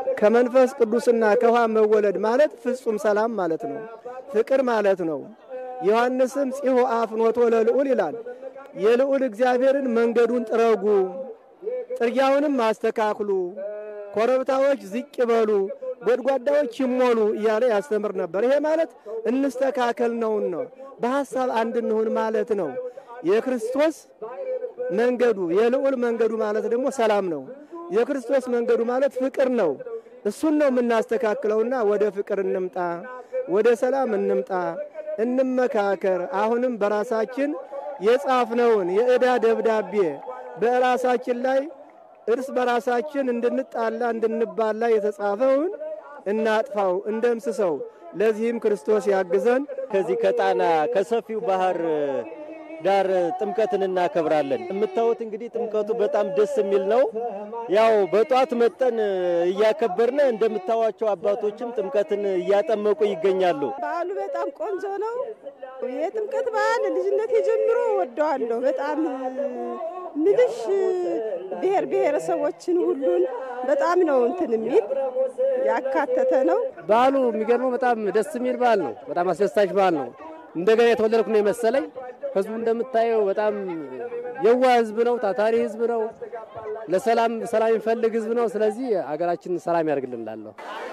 ከመንፈስ ቅዱስና ከውሃ መወለድ ማለት ፍጹም ሰላም ማለት ነው፣ ፍቅር ማለት ነው። ዮሐንስም ጺሁ አፍኖቶ ለልዑል ይላል። የልዑል እግዚአብሔርን መንገዱን ጥረጉ፣ ጥርጊያውንም አስተካክሉ፣ ኮረብታዎች ዝቅ ይበሉ፣ ጎድጓዳዎች ይሞሉ እያለ ያስተምር ነበር። ይሄ ማለት እንስተካከል ነውን ነው፣ በሐሳብ አንድ እንሁን ማለት ነው። የክርስቶስ መንገዱ የልዑል መንገዱ ማለት ደግሞ ሰላም ነው። የክርስቶስ መንገዱ ማለት ፍቅር ነው። እሱን ነው የምናስተካክለውና ወደ ፍቅር እንምጣ፣ ወደ ሰላም እንምጣ፣ እንመካከር። አሁንም በራሳችን የጻፍነውን የዕዳ ደብዳቤ በራሳችን ላይ እርስ በራሳችን እንድንጣላ እንድንባላ የተጻፈውን እናጥፋው፣ እንደምስሰው። ለዚህም ክርስቶስ ያግዘን። ከዚህ ከጣና ከሰፊው ባህር ዳር ጥምቀትን እናከብራለን። የምታዩት እንግዲህ ጥምቀቱ በጣም ደስ የሚል ነው። ያው በጧት መጠን እያከበርን እንደምታዋቸው አባቶችም ጥምቀትን እያጠመቁ ይገኛሉ። በዓሉ በጣም ቆንጆ ነው። የጥምቀት በዓል ልጅነቴ ጀምሮ ወደዋለሁ። በጣም ምልሽ ብሔር ብሔረሰቦችን ሁሉን በጣም ነው እንትን የሚል ያካተተ ነው። በዓሉ የሚገርመው በጣም ደስ የሚል በዓል ነው። በጣም አስደሳች በዓል ነው። እንደገና የተወለድኩ ነው የመሰለኝ። ህዝቡ እንደምታየው በጣም የዋ ህዝብ ነው። ታታሪ ህዝብ ነው። ለሰላም ሰላም የሚፈልግ ህዝብ ነው። ስለዚህ አገራችን ሰላም ያደርግልን እላለሁ።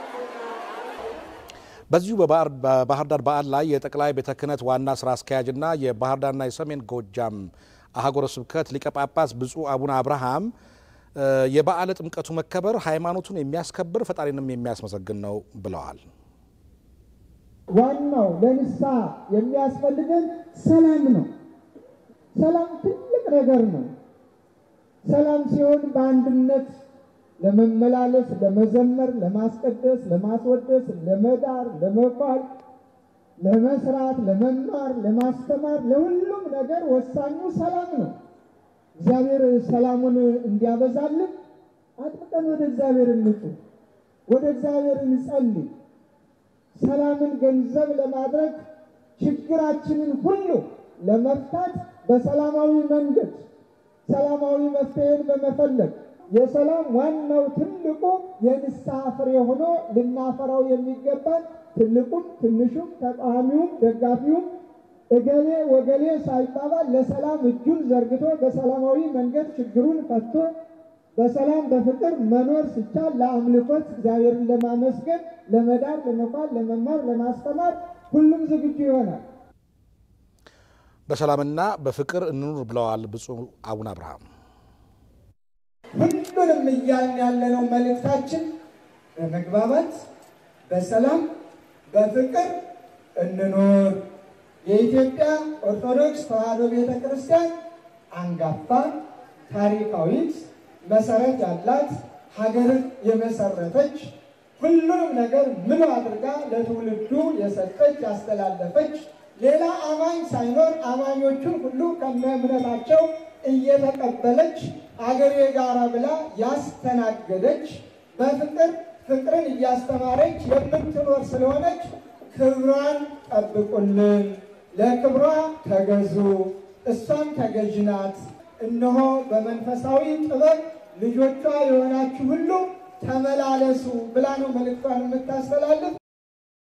በዚሁ በባህር ዳር በዓል ላይ የጠቅላይ ቤተ ክህነት ዋና ስራ አስኪያጅና የባህር ዳርና የሰሜን ጎጃም አህጉረ ስብከት ሊቀ ጳጳስ ብፁዕ አቡነ አብርሃም የበዓለ ጥምቀቱ መከበር ሃይማኖቱን የሚያስከብር ፈጣሪንም የሚያስመሰግን ነው ብለዋል። ዋናው ለንስሐ የሚያስፈልገን ሰላም ነው። ሰላም ትልቅ ነገር ነው። ሰላም ሲሆን በአንድነት ለመመላለስ፣ ለመዘመር፣ ለማስቀደስ፣ ለማስወደስ፣ ለመዳር፣ ለመባል፣ ለመስራት፣ ለመማር፣ ለማስተማር፣ ለሁሉም ነገር ወሳኙ ሰላም ነው። እግዚአብሔር ሰላሙን እንዲያበዛልን አጥብቀን ወደ እግዚአብሔር እንጩህ፣ ወደ እግዚአብሔር እንጸልይ። ሰላምን ገንዘብ ለማድረግ ችግራችንን ሁሉ ለመፍታት በሰላማዊ መንገድ ሰላማዊ መፍትሄን በመፈለግ የሰላም ዋናው ትልቁ የንስሐ ፍሬ ሆኖ ልናፈራው የሚገባን ትልቁም ትንሹም ተቃዋሚውም ደጋፊውም እገሌ ወገሌ ሳይባባል ለሰላም እጁን ዘርግቶ በሰላማዊ መንገድ ችግሩን ፈቶ በሰላም በፍቅር መኖር ሲቻል ለአምልኮት እግዚአብሔርን ለማመስገን፣ ለመዳር፣ ለመባል፣ ለመማር፣ ለማስተማር ሁሉም ዝግጁ ይሆናል። በሰላምና በፍቅር እንኑር ብለዋል ብፁዕ አቡነ አብርሃም። ሁሉንም እያልን ያለነው መልእክታችን በመግባባት በሰላም በፍቅር እንኖር። የኢትዮጵያ ኦርቶዶክስ ተዋሕዶ ቤተ ክርስቲያን አንጋፋ ታሪካዊት መሰረት ያላት ሀገርን የመሰረተች ሁሉንም ነገር ምን አድርጋ ለትውልዱ የሰጠች ያስተላለፈች ሌላ አማኝ ሳይኖር አማኞቹን ሁሉ ከነ እምነታቸው እየተቀበለች አገሬ ጋራ ብላ ያስተናገደች በፍቅር ፍቅርን እያስተማረች የምትኖር ስለሆነች ክብሯን ጠብቁልን፣ ለክብሯ ተገዙ፣ እሷም ተገዥ ናት። እነሆ በመንፈሳዊ ጥበብ ልጆቿ የሆናችሁ ሁሉ ተመላለሱ ብላ ነው መልእክቷን የምታስተላልፍ።